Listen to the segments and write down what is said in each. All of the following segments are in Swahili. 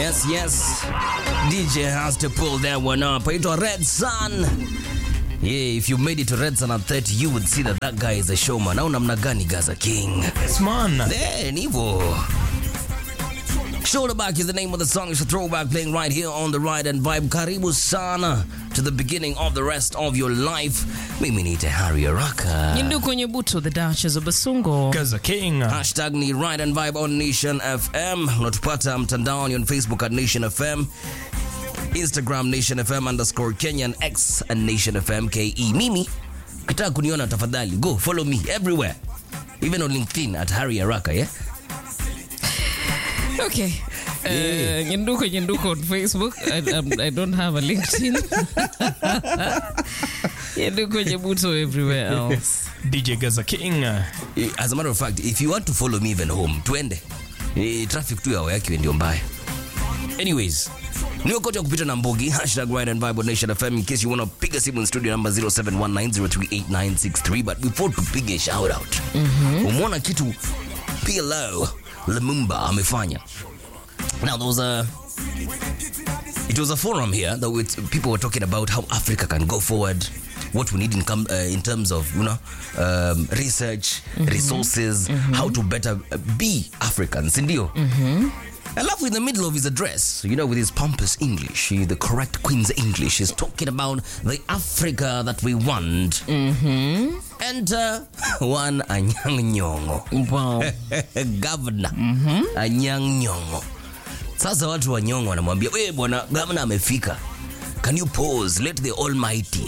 Yes, yes. DJ has to pull that one up. Aitwa Red Sun. Yeah, if you made it to Red Sun at 30, you would see that that guy is a showman. Au namna gani Gaza King? Yes, man. There, Nivo. Shoulder Back is the name of the song. It's a throwback playing right here on the Ride and Vibe. Karibu sana to the beginning of the rest of your life. Mimi ni Harry Araka. Yindu kwenye buto the Duchess of Basungo. Gaza King. Hashtag ni Ride and Vibe on Nation FM. Unatupata mtandaoni on Facebook at Nation FM. Instagram Nation FM underscore Kenya and X and Nation FM KE. Mimi, ukitaka kuniona tafadhali, go follow me everywhere. Even on LinkedIn at Harry Araka, yeah? Okay. Uh, Nyenduko Nyenduko on Facebook. I, um, I don't have a LinkedIn. Nyenduko Nyebuto everywhere else. DJ Gaza King. As a matter of fact, if you want to follow me even home, twende. Eh, traffic tu yao yake ndio mbaya. Anyways, ni wakati wa kupita na mbogi hashtag Ride and Vibe on Nation FM in case you want to piga simu in studio number 0719038963 but before tupige shout out umeona kitu PLO Lumumba amefanya now there was a it was a forum here that with people were talking about how Africa can go forward, what we need in, com- uh, in terms of you know um, research, resources, how to better uh, be Africans, ndio. Alafu in the middle of his address, you know, with his pompous English, he- the correct Queen's English, is talking about the Africa that we want. And uh, one Anyang Nyong'o Wow. governor Anyang' Nyong'o. Sasa watu wa Nyong'o wanamwambia we bwana governor amefika, can you pause, let the almighty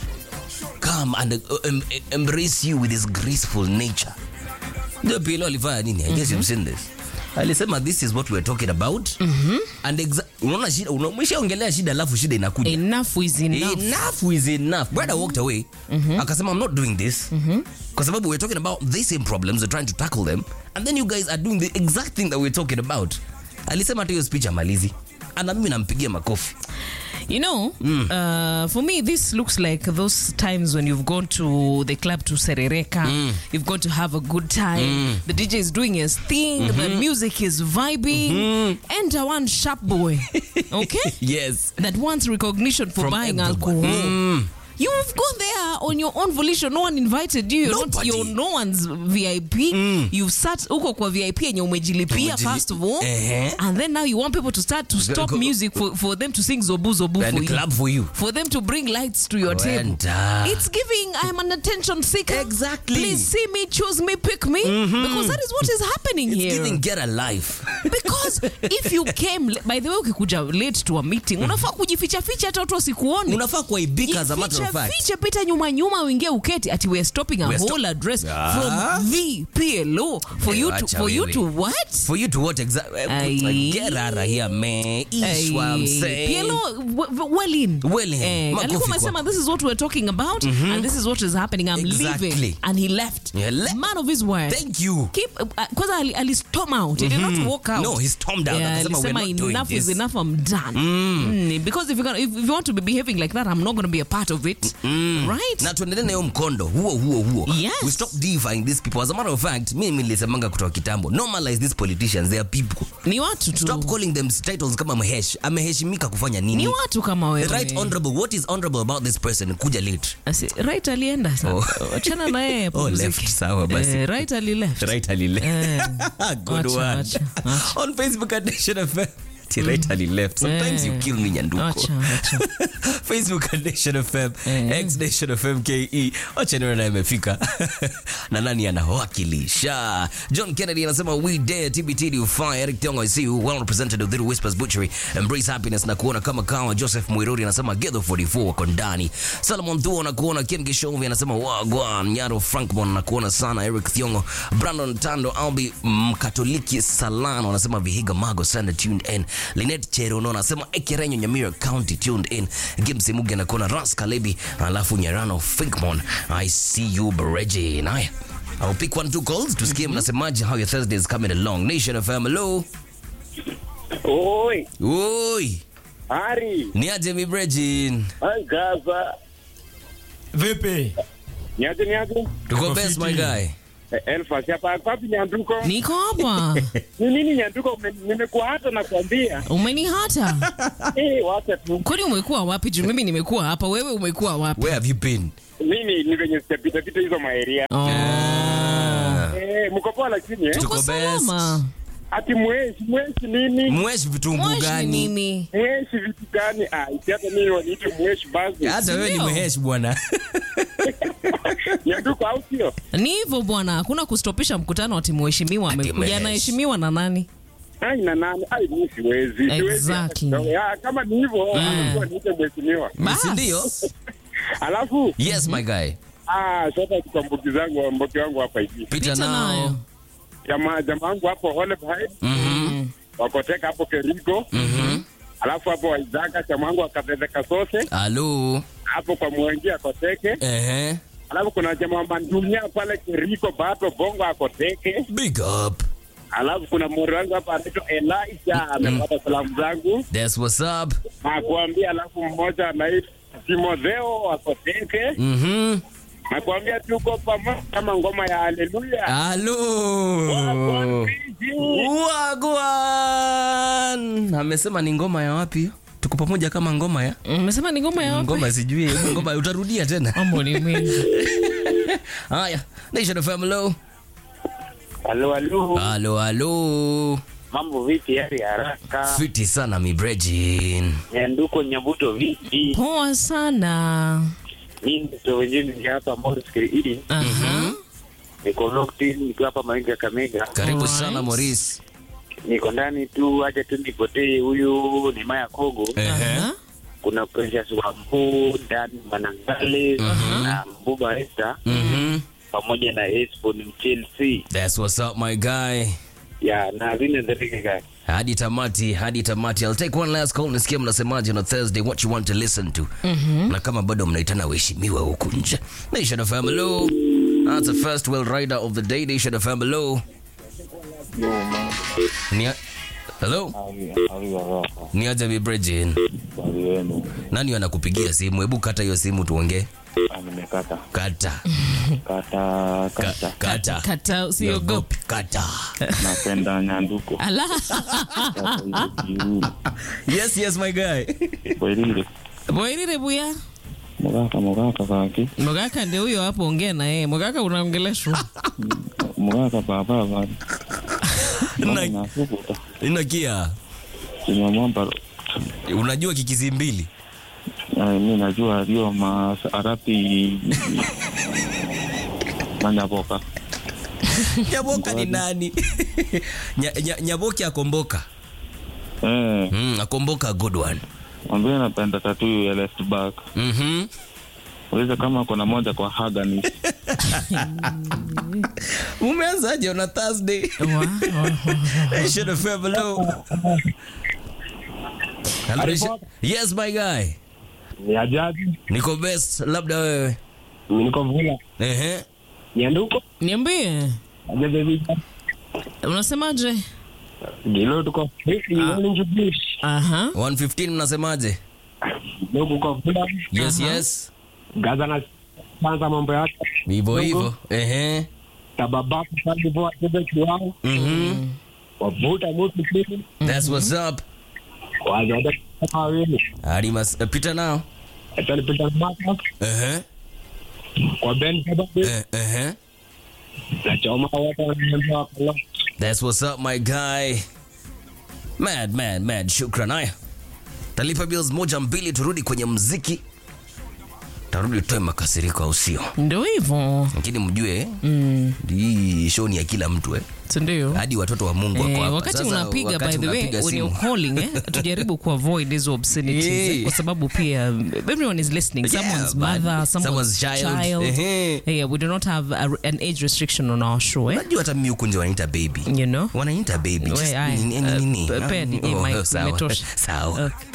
come and uh, em- em- embrace you with his graceful nature. Ndio PLO alifanya nini? I guess you've seen this. Alisema this is what we're talking about and exa- unaona shida, umeshaongelea shida alafu shida inakuja Enough is enough. enough is enough brother walked away akasema i'm not doing this kwa sababu we're talking about the same problems we're trying to tackle them and then you guys are doing the exact thing that we're talking about alisema hata hiyo speech amalizi ana mimi nampigia makofi You know, uh, for me, this looks like those times when you've gone to the club to Serereka, you've gone to have a good time, the DJ is doing his thing, the music is vibing, enter one sharp boy, okay, yes that wants recognition for From buying everyone. alcohol. You've gone there on your own volition. No one invited you. You're not, Nobody. you're no one's VIP. You've sat huko kwa VIP yenye umejilipia Umejili- first of all, Ehe. and then now you want people to start to stop go- music for, for them to sing zobu zobu for and you club for you for them to bring lights to your table. Kwenda. It's giving I'm an attention seeker. Exactly. Please see me, choose me, pick me. Because that is what is happening It's here. giving get a life Because if you came by the way ukikuja late to a meeting, unafaa kujificha ficha hata watu wasikuone. unafaa kuaibika as a matter of Jifiche fact fiche pita nyuma nyuma uingie uketi ati we're stopping a We're sto- whole address Ah. from VPLO for Eh, you to wacha for you wewe. to what? for you to what exactly Aye. get out of here man ish what I'm saying PLO w- w- well in. Well in. Eh, Makofi alikuwa kwa- amesema this is what we're talking about and this is what is happening. I'm Exactly. leaving. And he left. Yeah, le- Man of his word. thank you Keep uh, kwanza ali, ali storm out. He did not walk out. No, he stormed out. Yeah, Akasema, alisema "We're not doing enough is this." enough. I'm done. Mm, because if you if, if you want to be behaving like that, I'm not going to be a part of it. Right? na tuendelee na hiyo mkondo huo huo huo Yes. we stop deifying these people as a matter of fact mimi nilisemanga kutoka kitambo normalize these politicians they are people ni watu tu. stop calling them titles kama mhesh ameheshimika kufanya nini Ni watu kama wewe. right honorable what is honorable about this person kuja late Asi, right alienda sana. Oh. Wachana na yeye. Oh, pumzike. left. Sawa basi. Eh, right ali left. right ali left Eh. good Wacha, one wacha, wacha. on facebook at nation fm Ati right ali left sometimes Eh. you kill me nyanduko Wacha, wacha. facebook at nation fm Eh. x nation fm ke wacha nione na imefika na nani anawakilisha john kennedy anasema we dare tbt do fire eric tiongo i see you well represented with little whispers butchery embrace happiness na kuona kama kawa joseph mwiruri anasema getho 44 wako ndani salomon thuo na kuona ken gishovi anasema wagwan nyaro frankmon na kuona sana eric thiongo brandon tando albi mkatoliki salano anasema vihiga mago sana tuned in linet cherono anasema ekerenyo nyamira county tuned in gimsi muge na kuona ras kalebi alafu nyarano finkmon i see you bereji naya I'll pick one two calls tusikie mnasemaje how your thursday is coming along nation fm hello Oi, oi Hari, niaje mi brejin Gaza, Vipi? niaje niaje? tuko Tuko best my fiti. guy Eh, Elfas hapa kwapi Nyanduko? niko hapa Ni nini Nyanduko? Ume- Nimekuwa hata nakwambia. umenihata Eh, wacha tu. kwani umekuwa wapi juu mimi nimekuwa hapa wewe umekuwa wapi Where have you been? Mimi ni venye sijapita pita hizo maeria. oh. Eh, mko poa lakini eh? Tuko tuko best. salama Ati mweshi, mweshi nini? Mweshi vitungu Mweshi gani? nini Mweshi vitu gani? Ah, isi hata mimi waniite mweshi basi. Hata wewe ni Ndio. mhesh bwana. Nyanduko au sio? ni hivyo bwana hakuna kustopisha mkutano ati mheshimiwa Ati amekuja mhesh. anaheshimiwa na nani Ai na nani? Ai mimi siwezi. Siwezi. Exactly. hata kidogo. Ah, kama ni hivyo, anakuwa niite mheshimiwa. Bas. Si ndio? Alafu Yes my guy. ah, sasa kwa mbuki zangu mbuki wangu hapa hivi. Pita Pita nao. nayo. Jamaa jamaa wangu hapo Olive Heights Mhm. wakoteka hapo Kerigo. Mhm. Alafu hapo Waizaka chama wangu akapeleka sose Alo. hapo kwa Mwengi akoteke. Ehe. Alafu kuna jamaa wa Mandunya pale Kerigo Bato Bongo akoteke. Big up. Alafu kuna mori wangu hapa anaitwa Elisha amepata salamu zangu That's what's up. nakuambia. Alafu mmoja anaitwa Timotheo akoteke. Mhm. Nakuambia tuko pamoja kama ngoma ya Haleluya. Alo. Wagwan Wagwan. Amesema ni ngoma ya wapi? Tuko pamoja kama ngoma ya umesema ni ngoma ya wapi ngoma sijui hebu ngoma utarudia tena mambo ni mengi haya Nation of Hello Halo halo. halo halo Mambo vipi hali haraka? fiti sana mi Brejin Nyanduko Nyabuto vipi? poa sana Mimi ndo wenyewe ni hapa Morris Kiridi. Aha. Niko locked in nikiwa hapa Mainga Kamega. karibu Alright. sana Maurice Niko ndani tu acha tu nipotee huyu ni Maya Kogo. Ehe. Aha. Kuna Precious Wambu, Dan Manangale na Mbuba Esther Mhm. pamoja na Espo ni Chelsea. That's what's up my guy Ya na vile ndio guy. hadi tamati hadi tamati I'll take one last call nisikie mnasemaje on a Thursday what you want to listen to na kama bado mnaitana waheshimiwa huku nje Nation of Hello that's the first well rider of the day Nation of Hello ni hello ni aje mi Brejin nani anakupigia simu hebu kata hiyo simu tuongee nimekata kata kata Ka- kata kata kata usiogope kata napenda nyanduko ala Sasa hiyo kiu. yes yes my guy kwelile boirire buya mugaka mugaka kaki mogaka ndio huyo hapo ongea na yeye mogaka unaongeleshwa mugaka baba baba Na- nasukuta inakia simamwamba unajua kikizi mbili mi najua alio maarapi manyaboka nyaboka ni nani Nya- nya- nyaboki akomboka eh, mm, akomboka a good one mwambie napenda tatu ya left back Mhm. uliza kama kuna moja kwa Haganis umeanzaje on a thursday Wa- wa- Should have felt below. Hello, Nation- yes my guy Ni ajaji. niko best labda wewe Niko vula. Ehe. Nyanduko. niambie Ajaji vita. unasemaje Gilo tuko fisi orange bush. aha 115 mnasemaje Ndugu kwa vula. yes yes Gaza na kwanza mambo yake. hivyo hivyo Ehe. Tababa kwa hivyo atende kiwao. Mhm. Wavuta mtu chini. that's what's up Wajaja kama wewe. hadi mas uh, pita nao Atalipita maka Ehe. kwa Ben Kababe. Eh, ehe. Na choma watu wanaambia wakala. That's what's up, my guy. Mad, mad, mad. Shukran. Haya, talipa bills moja mbili, turudi kwenye mziki, tarudi tutoe makasiriko, au sio? ndio hivyo Lakini mjue mm. hii show ni ya kila mtu eh, sindio hadi watoto wa Mungu wako Eh, hapa. wakati Sasa, unapiga wakati by the way unapiga when simu. you're calling eh, tujaribu kuavoid hizo obscenities Yeah. eh, kwa sababu pia everyone is listening Yeah, someone's man. mother someone's, Someone's child. child, Ehe. yeah, we do not have a, an age restriction on our show eh? Unajua hata mimi huku nje wanaita baby, you know wanaita baby. We, Just aye. nini- Uh, nini- pe- pe- DJ Oh, Mike, sawa. imetosha. Sawa. Okay.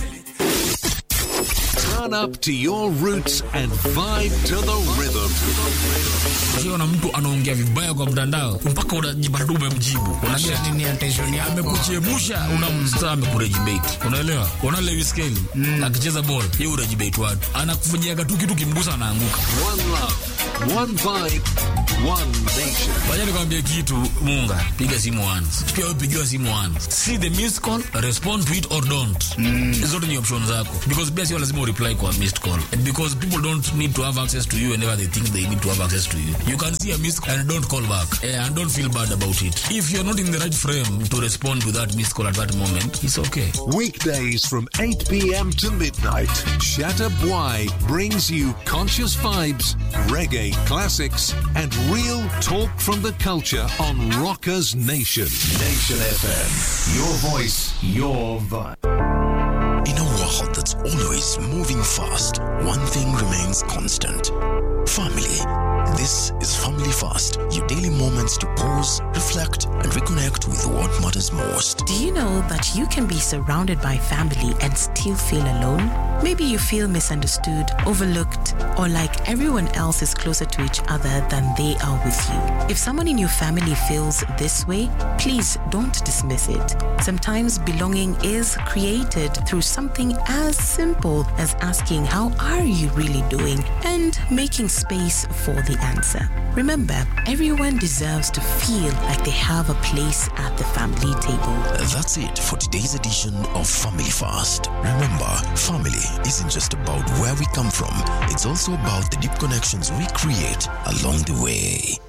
Turn up to your roots and vibe to the rhythm. ukiona mtu anaongea vibaya kwa mtandao mpaka unajipata tu umemjibu unajua nini attention yake amekuchemusha unamstaa amekurejibate unaelewa unaona Lewis Kelly akicheza ball yeye urejibate watu anakufanyiaga tu kitu kimgusa anaanguka One love, one vibe, one nation. Wacha nikwambie kitu Munga, piga simu once. Pia wewe pigiwa simu once. See the missed call, respond to it or don't. Zote ni option zako. Because pia sio lazima ureply kwa missed call. And because people don't need to have access to you whenever they think they need to have access to you. You can see a missed call and don't call back. Eh, and don't feel bad about it. If you're not in the right frame to respond to that missed call at that moment, it's okay. Weekdays from 8 p.m. to midnight, Shatter Bwai brings you conscious vibes, reggae classics, and real talk from the culture on Rockers Nation. Nation FM. Your voice, your vibe. In a world that's always moving fast, one thing remains constant family. This is Family Fast, your daily moments to pause, reflect, and reconnect with what matters most. Do you know that you can be surrounded by family and still feel alone? Maybe you feel misunderstood, overlooked, or like everyone else is closer to each other than they are with you. If someone in your family feels this way, please don't dismiss it. Sometimes belonging is created through something as simple as asking, How are you really doing? and making space for the answer. Remember, everyone deserves to feel like they have a place at the family table. That's it for today's edition of Family Fast. Remember, family isn't just about where we come from, it's also about the deep connections we create along the way.